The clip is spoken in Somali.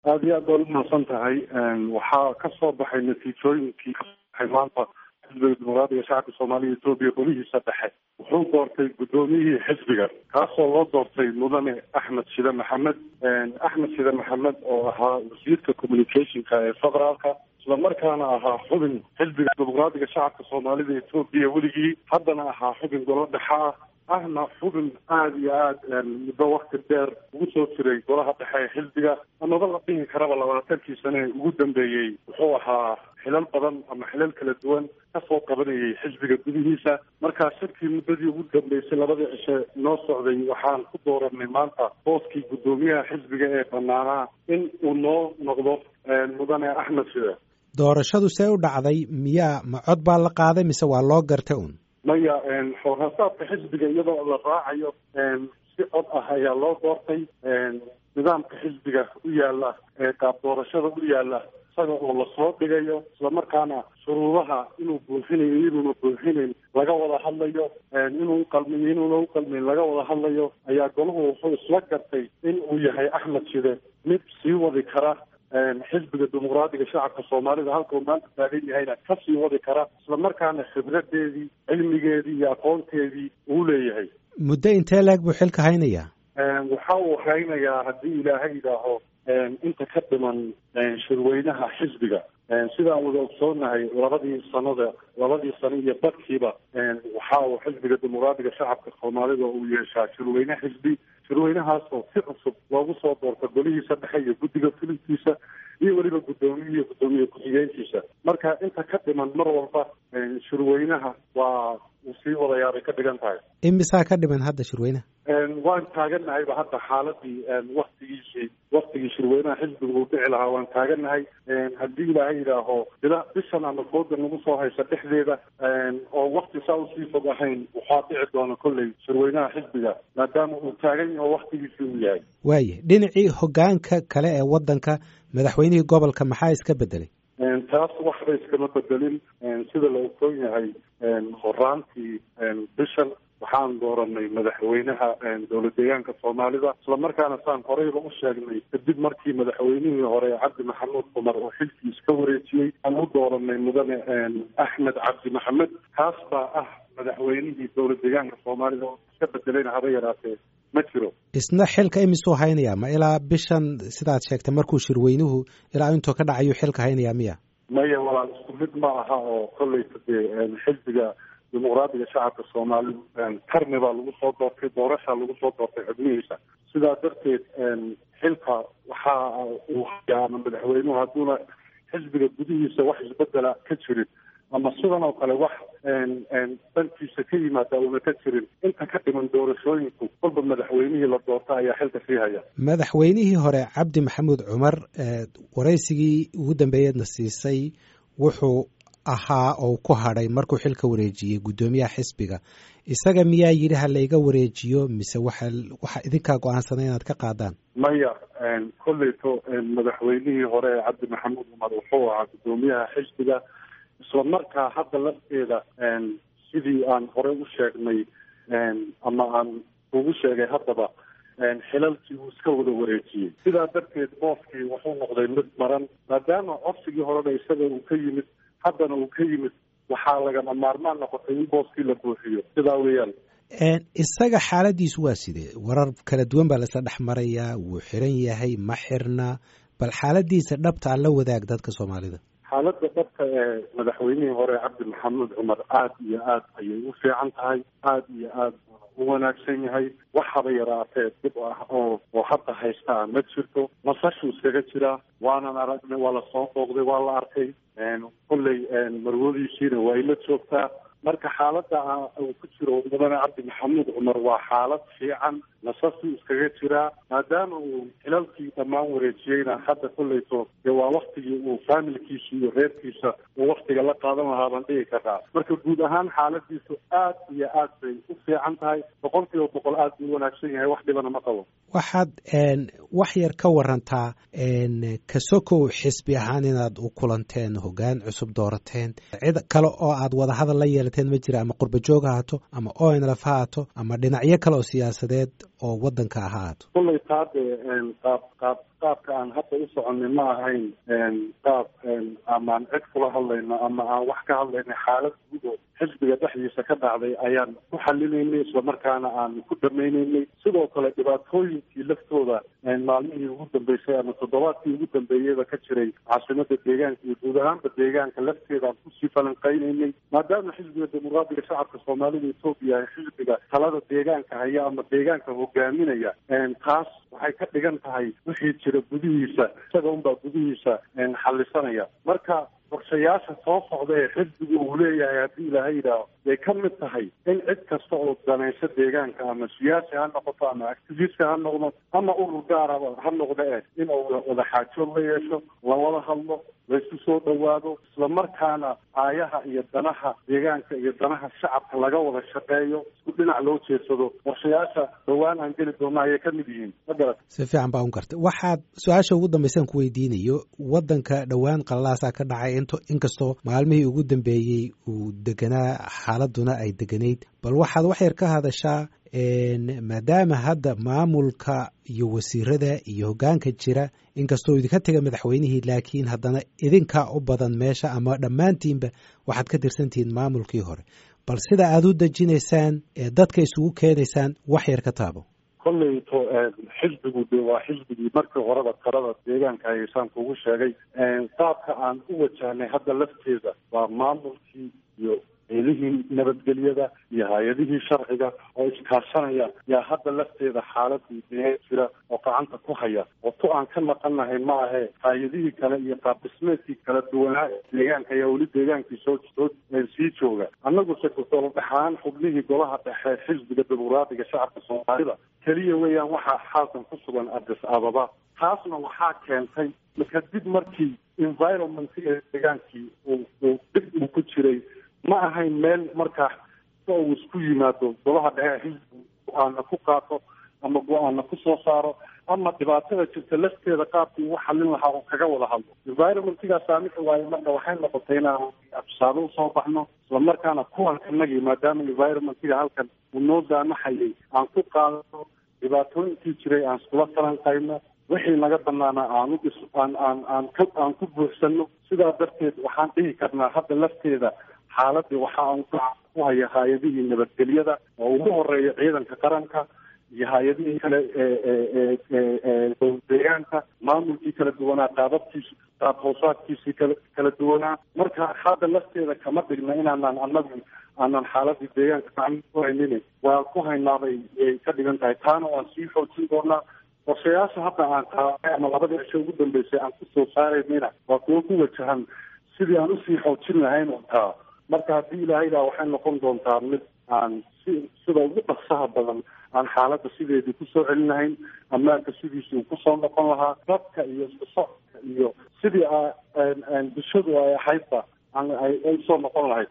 aada iyo aad baad umahadsan tahay waxaa ka soo baxay natiijooyinkii ka baxay maanta xisbiga dimuqraadiga shacabka soomaaliya etoobiya golihiisa dhexe wuxuu doortay guddoomiyihii xisbiga kaasoo loo doortay mudane axmed shide maxamed axmed shide maxamed oo ahaa wasiirka communicationka ee federaalka islamarkaana ahaa xubin xisbiga dimuqraadiga shacabka soomaalida etoobiya weligii haddana ahaa xubin golo dhexe ah ahna xubin aada iyo aada muddo wakti dheer ugu soo jiray golaha dhexe ee xisbiga amaba la dhihi karaba labaatankii sane ugu dambeeyey wuxuu ahaa xilal badan ama xilal kala duwan kasoo qabanayay xisbiga gudihiisa markaa shirkii muddadii ugu dambeysay labadii cishe noo socday waxaan ku dooranay maanta booskii guddoomiyaha xisbiga ee banaanaa in uu noo noqdo mudane axmed shide doorashadu see u dhacday miyaa ma cod baa la qaaday mise waa loo gartay un maya xoorasaadka xisbiga iyadoo la raacayo si cod ah ayaa loo doortay nidaamka xisbiga u yaala ee qaab doorashada u yaala isaga oo lasoo dhigayo islamarkaana shuruudaha inuu buuxinayo inuuna buuxinayn laga wada hadlayo inuu uqalmiyo inuuna uqalmayn laga wada hadlayo ayaa golahu wuxuu isla gartay in uu yahay axmed shide mid sii wadi kara xisbiga dimuqraadiga shacabka soomaalida halka uu maanta taagan yahayna kasii wadi kara islamarkaana khibradeedii cilmigeedii iyo aqoonteedii uu leeyahay muddo intee leeg buu xilka haynayaa waxa uu haynayaa haddii ilaahay yidhaaho inta ka dhiman shirweynaha xisbiga sidaan wada ogsoonahay labadii sanada labadii sano iyo badkiiba waxa uu xisbiga dimuqraadiga shacabka soomaalida uu yeeshaa shirweyne xisbi shirweynahaasoo si cusub loogu soo doorta golihiisa dhexe iyo guddiga fulintiisa iyo weliba guddoomiye iyo guddoomiye ku-xigeenkiisa marka inta ka dhiman mar walba shirweynaha waa uu sii wadayaa bay ka dhigan tahay imisaa ka dhiman hadda shirweynaha waan taaganahayba hadda xaaladii waktigiisii waktigii shirweynaha xisbiga uu dhici lahaa waan taaganahay haddii ilaahay yidhaaho bila bishan ama fooda nagu soo haysa dhexdeeda oo wakti saa usii fog ahayn waxaa dhici doona kolley shirweynaha xisbiga maadaama uu taagan yaho waktigiisii uu yahay waaya dhinacii hogaanka kale ee waddanka madaxweynihii gobolka maxaa iska bedelay taas waxba iskama bedelin sida la ogsoon yahay horaantii bishan waxaan dooranay madaxweynaha dowlad deegaanka soomaalida islamarkaana saan horeyba u sheegnay kadib markii madaxweynihii hore cabdi maxamuud cumar oo xilkii iska wareejiyey aan u dooranay mudane axmed cabdi maxamed kaas baa ah madaxweynihii dowlad deegaanka soomaalida oo iska bedelayna haba yaraatee ma jiro isna xilka imisuu haynayaa ma ilaa bishan sidaad sheegtay markuu shirweynuhu ilaa intuu ka dhacayu xilka haynayaa miya maya walaal isku mid ma aha oo kolleyta dee xisbiga dimuqraadiga shacabka soomaalida karni baa lagu soo doortay doorashaa lagu soo doortay xubnihiisa sidaa darteed xilka waxa uu hayaa ama madaxweynuhu hadduuna xisbiga gudihiisa wax isbedela ka jirin ama sidan oo kale wax dhankiisa ka yimaada una ka jirin inta ka dhiman doorashooyinku kolba madaxweynihii la doorta ayaa xilka sii haya madaxweynihii hore cabdi maxamuud cumar waraysigii ugu dambeeyeedna siisay wuxuu ahaa oo ku hadhay markuu xilka wareejiyey guddoomiyaha xisbiga isaga miyaa yidhi ha layga wareejiyo mise waxa waxa idinkaa go-aansanay inaad ka qaadaan maya kolleyto madaxweynihii hore ee cabdi maxamuud cumar wuxuu ahaa guddoomiyaha xisbiga isla markaa hadda lafteeda sidii aan horey u sheegnay ama aan ugu sheegay haddaba xilalkii uu iska wada wareejiyey sidaa darteed booskii wuxuu noqday mid maran maadaama codsigii horena isaga uu ka yimid haddana uu ka yimid waxaa lagama maarmaan noqotay in booskii la buuxiyo sidaa weeyaan isaga xaaladiisu waa sidee warar kala duwan baa laisla dhex marayaa wuu xiran yahay ma xirna bal xaaladiisa dhabta aan la wadaag dadka soomaalida xaaladda dhabka ee madaxweynihii hore cabdi maxamuud cumar aada iyo aad ayay u fiican tahay aada iyo aad u wanaagsan yahay waxaba yaraatee dib ah oo oo hadda haystaa ma jirto nasashuu iskaga jiraa waanan aragnay waa lasoo booqday waa la arkay kolley marwadiisiina waa ila joogtaa marka xaaladda uu ku jiro mudane cabdi maxamuud cumar waa xaalad fiican nasasuu iskaga jiraa maadaama uu xilalkii dhammaan wareejiyeyna hadda kolleyto dee waa waktigii uu faamilkiisa iyo reerkiisa uu waktiga la qaadan lahaa baan dhigi karaa marka guud ahaan xaaladiisu aad iyo aad bay u fiican tahay boqol kiiba boqol aad buu u wanaagsan yahay wax dhibana ma qabo waxaad wax yar ka warantaa kasokow xisbi ahaan inaad u kulanteen hoggaan cusub doorateen cid kale oo aad wadahadal la yeelateen ma jira ama qurba joog ha hato ama onlf ha hato ama dhinacyo kale oo siyaasadeed oo waddanka ahaato kullay taa dee qaab qaab qaabka aan hadda u soconay ma ahayn qaab amaan cid kula hadlayno ama aan wax ka hadlaynay xaalad guud oo xisbiga dhexdiisa ka dhacday ayaan ku xalinaynay islamarkaana aan ku dhamaynaynay sidoo kale dhibaatooyinkii laftooda maalmihii ugu dambeysay ama toddobaadkii ugu dambeeyeyba ka jiray caasimada deegaanka iyo guud ahaanba deegaanka lafteeda aan kusii falanqaynaynay maadaama xisbiga dimuqraadiga shacabka soomaalida etoobiya ay xisbiga talada deegaanka haya ama deegaanka hogaaminaya taas waxay ka dhigan tahay wixii jira gudihiisa isaga unbaa gudihiisa xalisanaya marka qorshayaasha soo socda ee xisbigu uu leeyahay haddii ilaahay yidhaaho bay ka mid tahay in cid kasta oo danayso deegaanka ama siyaasi ha noqoto ama activistka ha noqdo ama urur gaaraba ha noqda eh in uu wada xaajood la yeesho lawada hadlo laysu soo dhowaado islamarkaana aayaha iyo danaha deegaanka iyo danaha shacabka laga wada shaqeeyo isku dhinac loo jeedsado qorshayaasha dhowaan aan geli doona ayay ka mid yihiin ma garat si fiican baa un gartay waxaad su-aasha ugu dambaysan ku weydiinayo waddanka dhowaan qalalaasaa ka dhacay int inkastoo maalmihii ugu dambeeyey uu deganaa xaaladuna ay deganayd bal waxaad wax yar ka hadashaa maadaama hadda maamulka iyo wasiirada iyo hoggaanka jira inkastoo idinka tega madaxweynihii laakiin haddana idinkaa u badan meesha ama dhammaantiinba waxaad ka tirsantihiin maamulkii hore bal sida aada u dejinaysaan ee dadka isugu keenaysaan wax yar ka taabo kolleyto xisbigu de waa xisbigii markii horeba talada deegaanka haysaan kugu sheegay qaabka aan u wajahnay hadda lafteeda waa maamulkii iyo eelihii nabadgelyada iyo hay-adihii sharciga oo iskaashanaya yaa hadda lafteeda xaaladii dee jira oo gacanta ku haya oo tu aan ka naqanahay ma ahe hay-adihii kale iyo qaabdhismeedkii kala duwanaa deegaanka ayaa weli deegaankii soo soo sii jooga annaguse golahaan xubnihii golaha dhexe xisbiga dimuqraadiga shacabka soomaalida keliya weeyaan waxaa xaalkan ku sugan addis ababa taasna waxaa keentay kadib markii environmentka deegaankii uu uu dib uu ku jiray ma ahayn meel markaa si uu isku yimaado golaha dhexe xisbigu go-aana ku qaato ama go-aana ku soo saaro ama dhibaatada jirta lafteeda qaabkii u xalin lahaa oo kaga wada hadlo environmentgaa saamixi waayo marka waxay noqotay inaan tusaale usoo baxno islamarkaana kuwankanagii maadaama environmentga halkan uu noo daamaxayay aan ku qaadano dhibaatooyinkii jiray aan iskula falanqayno wixii naga banaana aan udhis aan aan aan ka aan ku buuxsano sidaa darteed waxaan dhihi karnaa hadda lafteeda xaaladii waxa aan ku haya hay-adihii nabadgelyada oo ugu horeeya ciidanka qaranka iyo hay-adihii kale deegaanka maamulkii kala duwanaa qaababkiisi qaab hoosaadkiisii kala kala duwanaa marka hadda lafteeda kama dhigna inaanaan annagu aanan xaaladii deegaanka gacan ku haynin waa ku haynaabay ay ka dhigan tahay taana waan sii xoojin doonaa qorshayaasha hadda aan qaaday ama labadii cisho ugu dambeysay aan kusoo saaraynayna waa kuwo ku wajahan sidii aan usii xoojin lahayn taa marka haddii ilaahaydaa waxay noqon doontaa mid aan si sida ugu dhaqsaha badan aan xaaladda sideedii kusoo celin lahayn ammaanka sidiisii uu kusoo noqon lahaa dadka iyo isku socodka iyo sidii bulshadu ay ahaydba ay usoo noqon lahayd